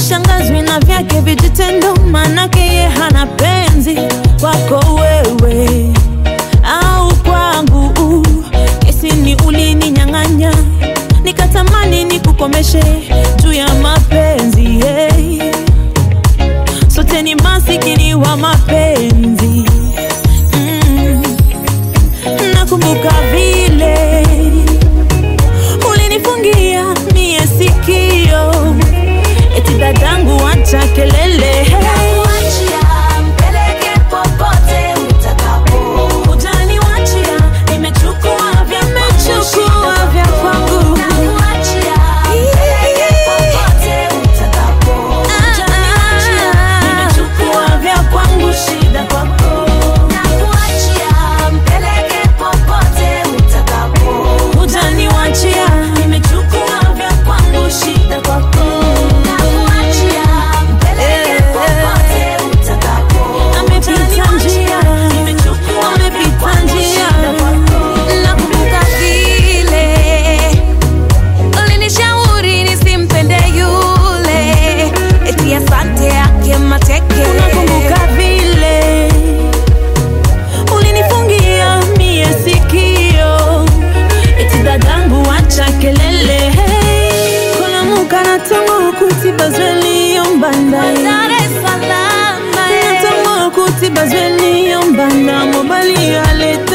sishangazwi na vyake vijitendo, manake ye hana penzi kwako wewe au kwangu. Kesi ni ulininyang'anya, nikatamani nikukomeshe juu ya mapenzi hey. Sote ni masikini wa mapenzi mm. Nakumbuka vile ulinifungia mie sikio, eti dadangu, acha kelele Nakuachia, mpeleke popote utakapo. Hujaniwachia, nimechukua vya nimechukua vya kwangu. Nakuachia, mpeleke popote utakapo. Hujaniwachia, nimechukua vya kwangu, shida kwako. Nakuachia, mpeleke popote utakapo. Hujaniwachia, nimechukua vya kwangu, shida kwako. Nakuachia, mpeleke popote utakapo. Amepita njia, amepita njia. Nakumbuka vile ulinishauri nisimpende yule, eti asante yake mateke. Unakumbuka vile ulinifungia mie sikio, eti dadangu, acha kelele. Kolamuka natongo kuti bazweli yombanda Dar es Salaam, natongo kuti bazweli yombanda mobali aleta